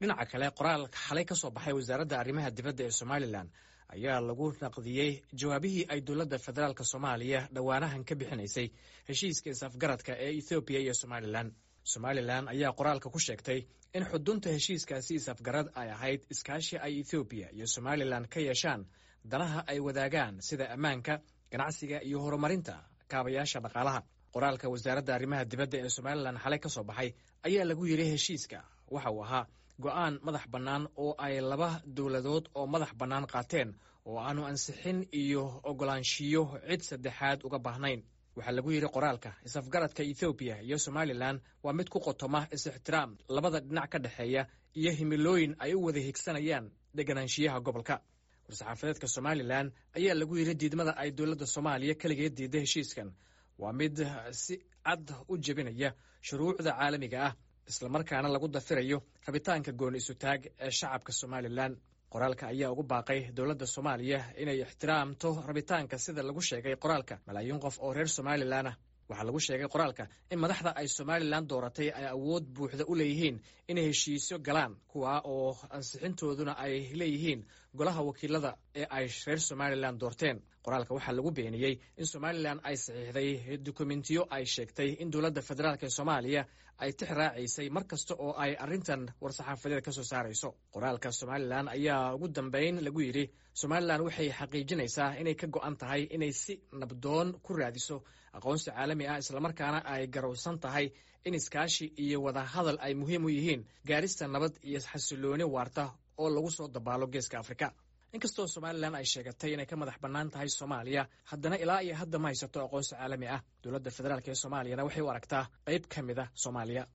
dhinaca kale qoraal xalay ka soo baxay wasaaradda arrimaha dibadda ee somalilan ayaa lagu naqdiyey jawaabihii ay dowladda federaalk soomaaliya dhowaanahan ka bixinaysay heshiiska is-afgaradka ee ethoobiya iyo somalilan somalilan ayaa qoraalka ku sheegtay in xudunta heshiiskaasi is-afgarad ay ahayd iskaashi ay ethoobiya iyo somalilan ka yeeshaan danaha ay wadaagaan sida ammaanka ganacsiga iyo horumarinta kaabayaasha dhaqaalaha qoraalka wasaaradda arrimaha dibadda ee somalilan xalay ka soo baxay ayaa lagu yidhi heshiiska waxa uu ahaa go'aan madax bannaan oo ay laba dowladood oo madax bannaan qaateen oo aanu ansixin iyo oggolaanshiyo cid saddexaad uga baahnayn waxaa lagu yidhi qoraalka is-afgaradka ethoobiya iyo somalilan waa mid ku qotoma is-ixtiraam labada dhinac ka dhexeeya iyo himilooyin ay u wada higsanayaan deganaanshiyaha gobolka war-saxaafadeedka somalilan ayaa lagu yidhi diidmada ay dowladda soomaaliya keligeed diidda heshiiskan waa mid si cad u jebinaya shuruucda caalamiga ah islamarkaana lagu dafirayo rabitaanka gooni isutaag ee shacabka somalilan qoraalka ayaa ugu baaqay dowladda soomaaliya inay ixtiraamto rabitaanka sida lagu sheegay qoraalka malaayiin qof oo reer somalilan ah waxaa lagu sheegay qoraalka in madaxda ay somalilan dooratay ay awood buuxda u leeyihiin inay heshiisyo galaan kuwa oo ansixintooduna ay leeyihiin golaha wakiilada ee ay reer somalilan doorteen qoraalka waxaa lagu beeniyey in somalilan ay saxiixday dukumentiyo ay sheegtay in dowladda federaalk ee soomaaliya ay tix raacaysay mar kasta oo ay arrintan war-saxaafadeed ka soo saarayso qoraalka somalilan ayaa ugu dambeyn lagu yidhi somalilan waxay xaqiijinaysaa inay ka go'an tahay inay si nabdoon ku raadiso aqoonsi caalami ah islamarkaana ay garowsan tahay in iskaashi iyo wadahadal ay muhiim u yihiin gaarista nabad iyo xasilooni waarta oo lagu soo dabaalo geeska afrika inkastoo somalilan ay sheegatay inay ka madax bannaan tahay soomaaliya haddana ilaa iyo hadda ma haysato aqoonsi caalami ah dowladda federaalk ee soomaaliyana waxay u aragtaa qayb ka mid a soomaaliya